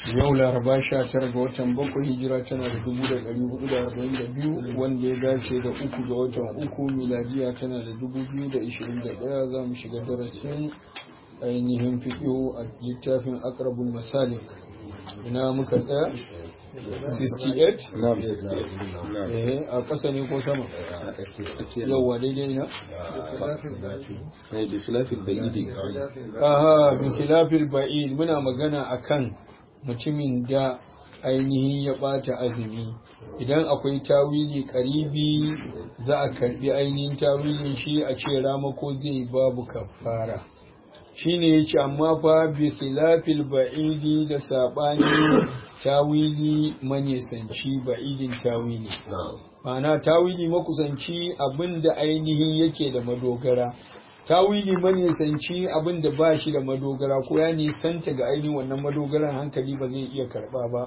yau laraba sha tara ga watan bakwai hijira tana da dubu da ɗari hudu da arba'in da biyu wanda ya dace da uku ga watan uku miladiya tana da dubu biyu da ishirin da ɗaya za mu shiga darasin ainihin fiƙo a littafin akrabul masalik ina muka tsaya 68 eh a ƙasa ne ko sama yauwa daidai na aha bi khilafil ba'id muna magana akan mutumin da ainihin ya bata azumi idan akwai tawili karibi za a karbi ainihin tawilin shi a ce ramako zai babu kafara shine yace amma fa bi khilafil ba'idi da sabani tawili manisanci ba'idin tawili ma'ana tawili makusanci abinda ainihin yake da madogara tawili manisanci abinda ba shi da madogara ko ya nisanta ga ainihin wannan madogaran hankali ba zai iya karba ba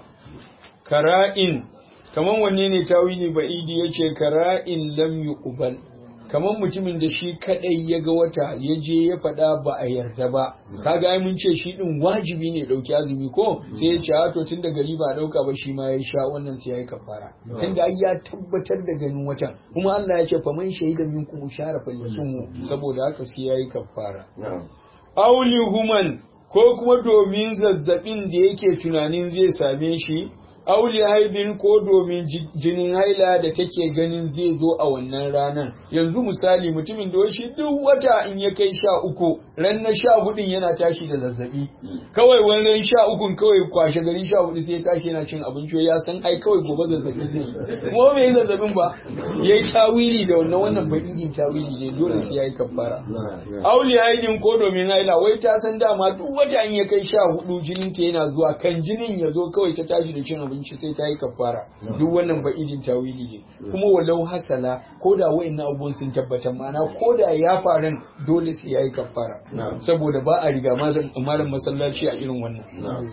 kara'in kaman wanne ne tawili ba'idi yace kara'in lam yuqbal kamar mutumin da shi kadai ya ga wata ya je ya faɗa ba a yarda ba kaga ai mun ce shi din wajibi ne dauki azumi ko sai ya ce to tun da gari ba dauka ba shi ma ya sha wannan sai yayi kafara tun da ai ya tabbatar da ganin watan kuma Allah ya ce fa man shahida minkum shara falyasumu saboda haka sai yayi kafara auli human ko kuma domin zazzabin da yake tunanin zai same shi auli haibin ko domin jinin haila da take ganin zai zo a wannan ranar yanzu misali mutumin da shi duk wata in ya kai sha uku ran na sha hudun yana tashi da zazzabi kawai wannan sha ukun kawai kwashe gari sha hudu sai ya tashi yana cin abinci ya san ai kawai gobe zazzabi zai kuma bai zazzabin ba yayi tawili da wannan wannan bakidin tawili ne dole sai yayi kafara auli haibin ko domin haila wai ta san dama duk wata in ya kai sha hudu jinin ta yana zuwa kan jinin ya zo kawai ta tashi da cin abinci abinci sai ta yi kafara duk wannan ba idin tawili ne kuma walau hasala ko da wa'annan abubuwan sun tabbatar ma'ana ko da ya faru dole sai ya yi kafara saboda ba a riga malam masallaci a irin wannan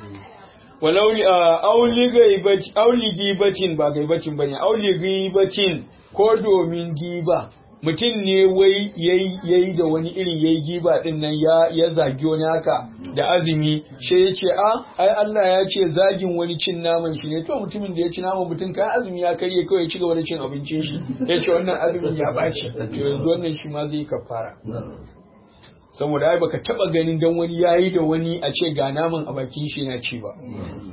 walau auli gaibaci auli gibacin ba gaibacin bane auli gibacin ko domin giba mutum ne wai yayi da wani irin yayi giba din nan ya ya zagi wani haka da azumi sai ya ce a ai Allah ya ce zagin wani cin naman shi ne to mutumin da ya ci naman mutum kan azumi ya karye kawai ci gaba da cin abincin shi ya ce wannan azumin ya baci to yanzu wannan shi ma zai kafara saboda ai baka taba ganin dan wani yayi da wani a ce ga naman a bakin shi yana ci ba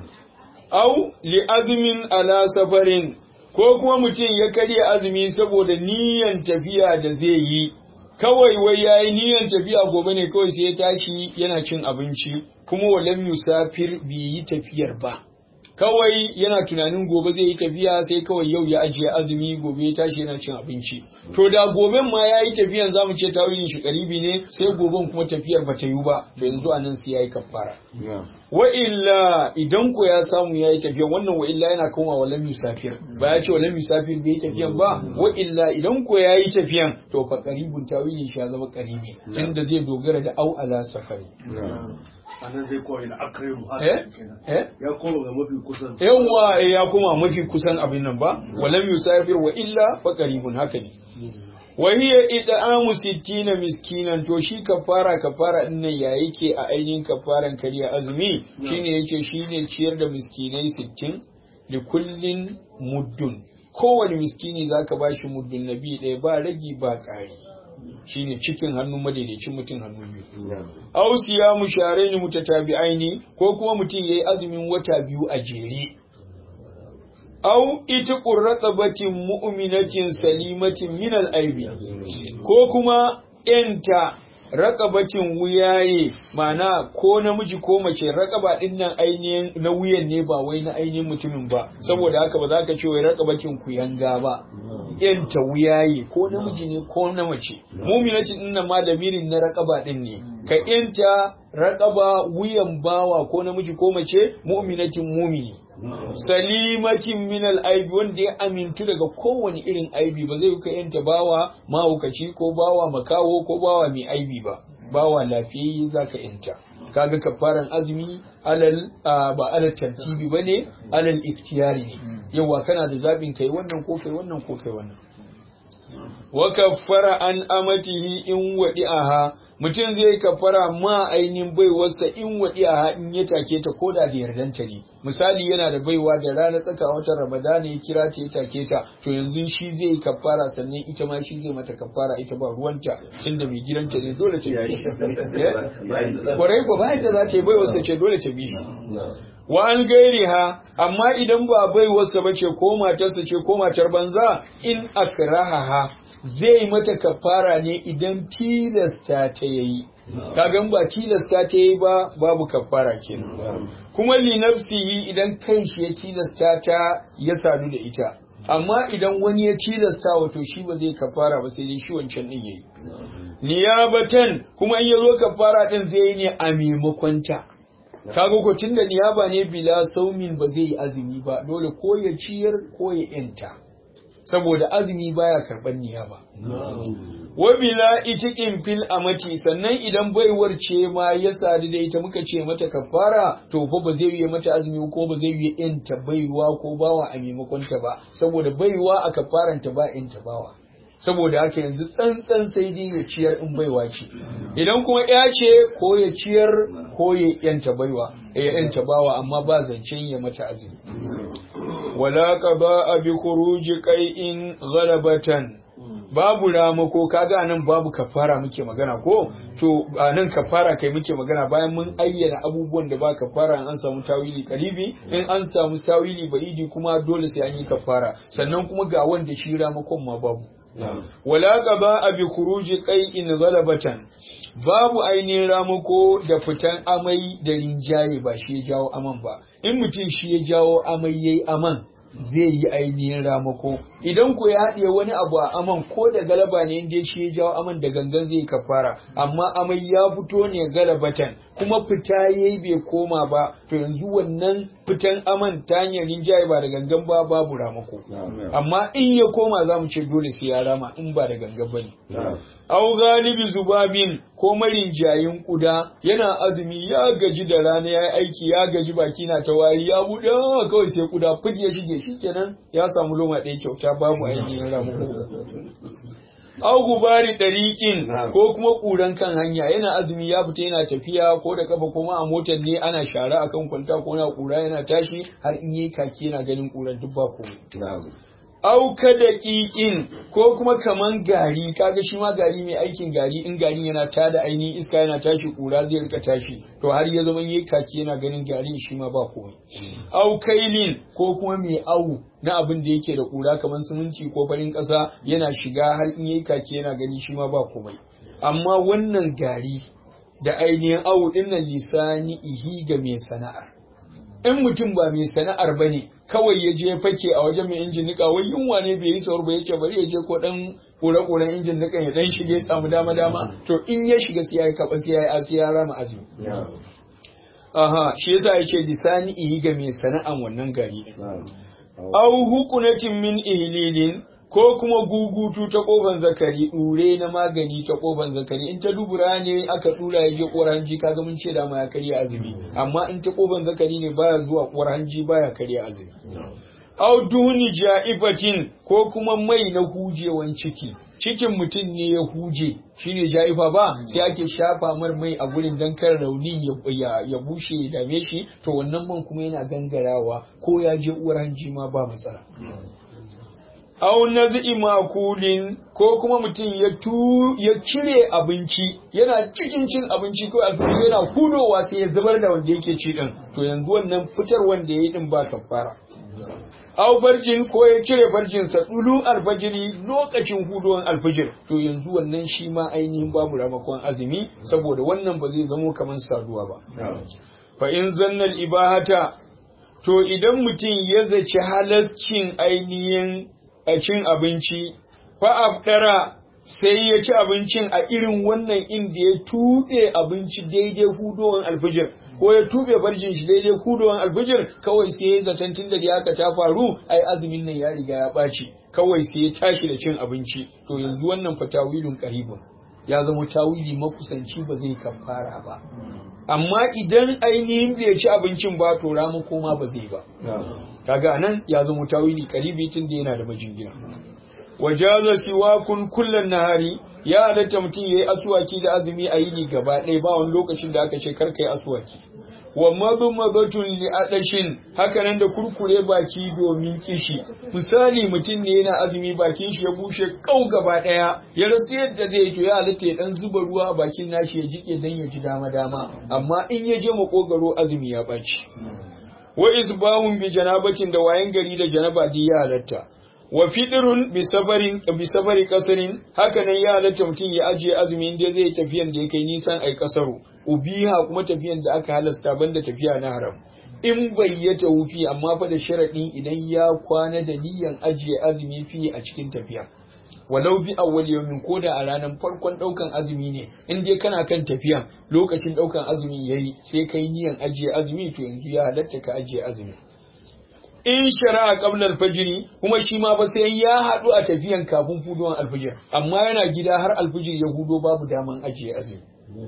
au li azmin ala safarin ko kuma mutum ya karya azumi saboda niyan tafiya da zai yi kawai wai ya yi niyan tafiya gobe ne kawai sai ya tashi yana cin abinci kuma walam yusafir bai yi tafiyar ba kawai yana tunanin gobe zai yi tafiya sai kawai yau ya ajiye azumi gobe ya tashi yana cin abinci to da goben ma ya yi tafiyan zamu ce tawilin shi karibi ne sai goben kuma tafiyar ba ta yi ba to yanzu anan sai ya yi kafara wa illa idan ko ya samu ya yi tafiya wannan wa illa yana koma wa lam yusafir ba ya ce wa lam yusafir bai yi tafiyan ba wa illa idan ko ya yi tafiyan to fa qaribun tawilin shi ya zama qaribi tunda zai dogara da au ala safari anan zai kawai da akairu eh eh ya koma ga mafi kusan yawa ya koma mafi kusan abin nan ba wa lam yusafir wa illa fa qaribun haka ne wa hiya id'amu sittina miskinan to shi kafara kafara din nan ya yake a ainihin kafaran kariya azumi shine yake shine ciyar da miskinai 60 li kullin muddun kowane miskini zaka bashi muddun nabi ɗaya ba ragi ba ƙari shine cikin hannun madaidaicin mutum hannu biyu aw siyamu sharaini mutatabi'aini ko kuma mutum yayi azumin wata biyu a jere aw itiqur raqabatin mu'minatin salimatin min al-aibi ko kuma enta raqabatin wuyaye mana ko namiji ko mace raqaba din nan ainihin na wuyan ne ba wai na ainihin mutumin ba saboda haka ba za ka ce wai raqabatin kuyanga ba enta wuyaye ko namiji ne ko na mace mu'minatin din nan ma lamirin na raqaba din ne ka enta raqaba wuyan bawa ko namiji ko mace mu'minatin mumini salimatin min aibi wanda ya amintu daga kowane irin aibi ba zai ka yanta bawa mahaukaci ko bawa makaho ko bawa mai aibi ba bawa lafiyayye zaka yanta kaga kafaran azumi alal ba alal tartibi bane alal iktiyari ne yawa kana da zabin kai wannan ko kai wannan ko kai wannan wa kaffara an amatihi in wadi'aha mutum zai yi kafara ma ainihin baiwarsa in waɗi a in ya take ta ko da da yardanta ne misali yana da baiwa da rana tsaka watan ramadana ya kira ta ya take ta to yanzu shi zai yi kafara sannan ita ma shi zai mata kafara ita ba ruwanta tunda mai gidanta ne dole ta bi shi kwarai ko ba da za ta yi baiwarsa ce dole ta bi shi wa an gairi ha amma idan ba baiwarsa ba ce ko matarsa ce ko matar banza in akraha ha zai mata kafara ne idan tilasta ta yayi kagan ba tilasta ta yayi ba babu kafara kenan kuma li nafsihi idan kanshi ya tilasta ta ya sadu da ita amma idan wani ya tilasta wato shi ba zai kafara ba sai dai shi wancan din yayi niyabatan kuma in yazo kafara din zai yi ne a maimakon ta kaga ko tunda niyaba ne bila saumin ba zai yi azumi ba dole ko ya ciyar ko ya yanta saboda azumi baya karban niyaba wa bila itiqin fil amati sannan idan baiwar ce ma ya sadu da ita muka ce mata kafara to fa ba zai yi mata azumi ko ba zai yi yanta baiwa ko bawa a maimakon ta ba saboda baiwa a kafaranta ba yanta bawa saboda haka yanzu tsantsan sai dai ya ciyar in baiwa ce idan kuma ya ce ko ya ciyar ko ya yanta baiwa ya yanta bawa amma ba zancen ya mata azumi wala qada bi khuruji qai'in ghalabatan babu ramako kaga nan babu kafara muke magana ko to nan kafara kai muke magana bayan mun ayyana abubuwan da ba kafara an samu tawili karibi in an samu tawili ba'idi kuma dole sai an yi kafara sannan kuma ga wanda shi ramakon ma babu wala gaba a bi khuruji qai'in ghalabatan babu ainihin ramako da fitan amai da rinjaye ba shi ya jawo aman ba in mutum shi ya jawo amai yayi aman zai yi ainihin ramako idan ku ya haɗe wani abu a aman ko da galaba ne inda shi ya jawo aman da gangan zai kafara amma amai ya fito ne galabatan kuma fita yayi bai koma ba to yanzu wannan fitan aman ta hanyar rinjaye ba da gangan ba babu ramako amma in ya koma za mu ce dole sai ya rama in ba da gangan ba ne au galibi zubabin ko marinjayin kuda yana azumi ya gaji da rana ya aiki ya gaji baki na ta wari ya buɗe kawai sai kuda fid ya shige shikenan ya samu loma ɗaya kyauta babu ainihin ramuko au gubari ɗariƙin ko kuma ƙuran kan hanya yana azumi ya fita yana tafiya ko da kafa kuma a motar ne ana shara akan kwanta ko na ƙura yana tashi har in yi kaki yana ganin ƙuran duk ba komai auka da ƙiƙin ko kuma kaman gari kaga shi ma gari mai aikin gari in garin yana tada ainihin iska yana tashi ƙura zai rika tashi to har ya zama yi kaki yana ganin garin shi ma ba komai au kailin ko kuma mai awu na abin da yake da ƙura kaman siminti ko farin ƙasa yana shiga har in yi kaki yana gani shi ma ba komai amma wannan gari da ainihin awu dinnan lisani ihi ga mai sana'ar in mutum ba mai sana'ar ba ne kawai ya je fake a wajen mai injin nika wai yunwa ne bai yi saur ba yake bari ya je ko dan kure-kuren injin nika ya dan shige samu dama dama to in ya shiga sai ya kaba sai ya yi asiya rama azumi aha shi yasa ya ce lisani ihi ga mai sana'an wannan gari au hukunatin min ihlilin ko kuma gugutu ta kofan zakari ɗure na magani ta kofan zakari in ta dubura ne aka dura ya je kowar hanji kaga mun ce da ma ya karya azumi amma in ta kofan zakari ne baya zuwa kowar hanji baya karya azumi au duni ja'ifatin ko kuma mai na hujewan ciki cikin mutum ne ya huje shine ja'ifa ba sai ake shafa mar mai a gurin dan kar rauni ya bushe ya dame shi to wannan man kuma yana gangarawa ko ya je uwar hanji ma ba matsala au nazi makulin ko kuma mutum ya tu ya cire abinci yana cikin cin abinci ko alfajir yana hudowa sai ya zubar da wanda yake ci din to yanzu wannan fitar wanda yayi din ba kafara au farjin ko ya cire farjin sa dulu alfajiri lokacin hudowan alfajir to yanzu wannan shi ma ainihin babu ramakon azumi saboda wannan ba zai zamo kamar saduwa ba fa in zannal ibahata to idan mutum ya zaci halascin ainihin a cin abinci fa'abdara sai ya ci abincin a irin wannan inda ya tuɓe abinci daidai hudowar alfijir ko ya tuɓe farjin shi daidai hudowar alfijir kawai sai ya zaton tun da haka ta faru ai azumin nan ya riga ya ɓaci kawai sai ya tashi da cin abinci to yanzu wannan fa tawilun qaribun ya zama tawili makusanci ba zai kafara ba amma idan ainihin bai ci abincin ba to ramu koma ba zai ba kaga nan ya zama tawili karibi tun da yana da majingina wajaza siwakun kullan nahari ya halatta mutum yayi aswaki da azumi a yini gaba ɗaya ba wani lokacin da aka ce kar kai aswaki wa madmadatun li adashin haka nan da kurkure baki domin kishi misali mutum ne yana azumi bakin shi ya bushe kau gaba ɗaya ya rasu yadda zai to ya halatta ya dan zuba ruwa a bakin nashi ya jike dan ya ji dama dama amma in ya je makogaro azumi ya ɓaci wa isbahun bi janabatin da wayan gari da janaba di ya halatta wa fidirun bi safarin bi safari kasarin haka nan ya halatta mutum ya ajiye azumi inda zai tafiyan da ya kai nisan ai kasaru ubiha kuma tafiyan da aka halasta banda tafiya na haram in bai ya tawufi amma fa da sharadin idan ya kwana da niyan ajiye azumi fi a cikin tafiya walau bi awwal yawmin ko da a ranar farkon daukan azumi ne in dai kana kan tafiyan lokacin daukan azumi yayi sai kai niyan ajiye azumi to yanzu ya halatta ka ajiye azumi in shari'a qabla al-fajr kuma shi ma ba sai ya hadu a tafiyan kafin fuduwan alfijir amma yana gida har alfijir ya hudo babu daman ajiye azumi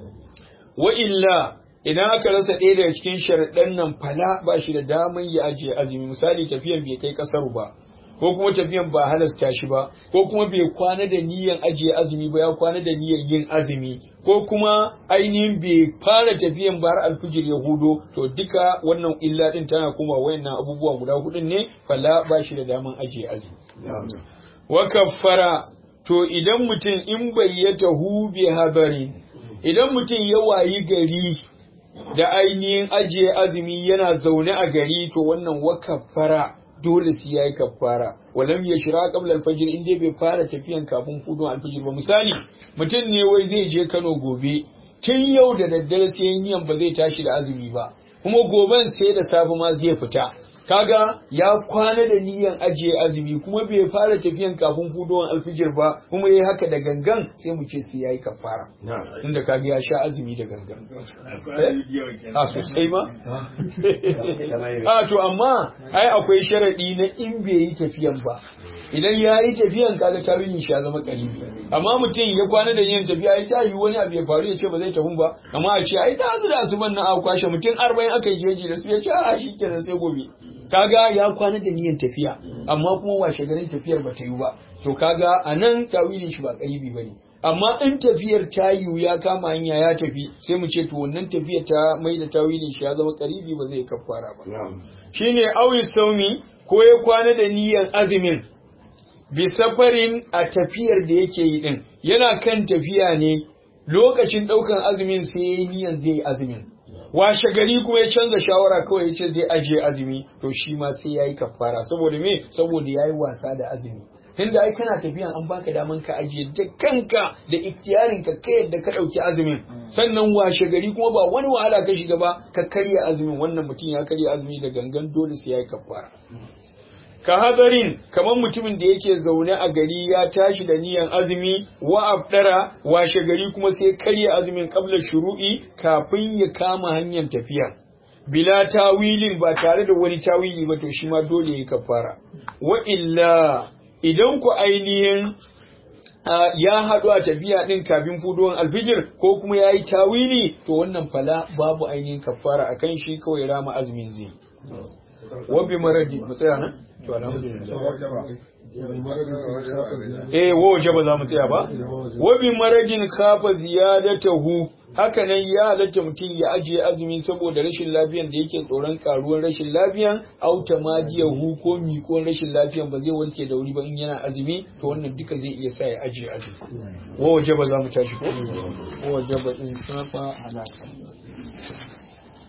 wa illa idan aka rasa ɗaya daga cikin sharaɗan nan fala ba shi da daman ya ajiye azumi misali tafiyan bai kai kasar ba ko kuma tafiyan ba halasta shi ba ko kuma bai kwana da niyyar ajiye azumi ba ya kwana da niyyar yin azumi ko kuma ainihin bai fara tafiyan ba har alfijir ya hudo to duka wannan illa din tana kuma wayannan abubuwa guda hudun ne fala ba shi da daman ajiye azumi wa kaffara to idan mutum in bayyata hu bi habari idan mutum ya wayi gari da ainihin ajiye azumi yana zaune a gari to wannan wa kaffara dole sai yayi kaffara walam yashra qabla al-fajr in dai bai fara tafiyan kafin fudun al-fajr ba misali mutum ne wai zai je Kano gobe tun yau da daddare sai yin ba zai tashi da azumi ba kuma goben sai da safe ma zai fita kaga ya kwana da niyan ajiye azumi kuma bai fara tafiyan kafin fudowar alfijir ba kuma yayi haka da gangan sai mu ce sai yayi kafara inda kaga ya sha azumi da gangan a sosai ma a to amma ai akwai sharadi na in bai yi tafiyan ba idan ya yi tafiyan kaga tarihin shi ya zama karibi amma mutum ya kwana da yin tafiya ya tayi wani abu ya faru ya ce ba zai tafi ba amma a ce ai da azu da asuban nan a kwashe mutum arba'in aka yi jeji da su ya ce a shi kenan sai gobe kaga ya kwana da niyyar tafiya amma kuma washe garin tafiyar ba ta yi ba to kaga a nan tawilin shi ba karibi ba ne amma in tafiyar ta yiwu ya kama hanya ya tafi sai mu ce to wannan tafiyar ta mai da tawilin shi ya zama karibi ba zai kafara ba shine awi saumi ko ya kwana da niyyar azumin bi safarin a tafiyar da yake yi din yana kan tafiya ne lokacin daukan azumin sai yayi niyyar zai yi azumin washe gari kuma ya canza shawara kawai ya ce zai ajiye azumi to shi ma sai yayi kafara saboda me saboda yayi wasa da azumi tunda ai kana tafiyan an baka daman ka ajiye da kanka da iktiyarin ka kai yadda ka dauki azumin sannan washe gari kuma ba wani wahala ka shiga ba ka karya azumin wannan mutum ya karya azumi da gangan dole sai yayi kafara ka hadarin kamar mutumin da yake zaune a gari ya tashi da niyan azumi wa afdara washe gari kuma sai karya azumin kabla shuru'i kafin ya kama hanyar tafiya bila tawilin ba tare da wani tawili ba to shi ma dole ya kafara wa illa idan ku ainihin ya haɗu a tafiya ɗin kafin fuduwan alfijir ko kuma ya yi tawili to wannan fala babu ainihin kafara a kan shi kawai rama azumin zai wabi maradi mu tsaya nan to alhamdulillah eh wo waje ba za mu tsaya ba wabi maradin kafa ziyadatahu haka nan ya halatta mutum ya ajiye azumi saboda rashin lafiyan da yake tsoron karuwar rashin lafiyan auta madiyahu ko miƙon rashin lafiyan ba zai warke da wuri ba in yana azumi to wannan duka zai iya sa ya ajiye azumi wo waje ba za mu tashi ko wo waje ba in kafa halaka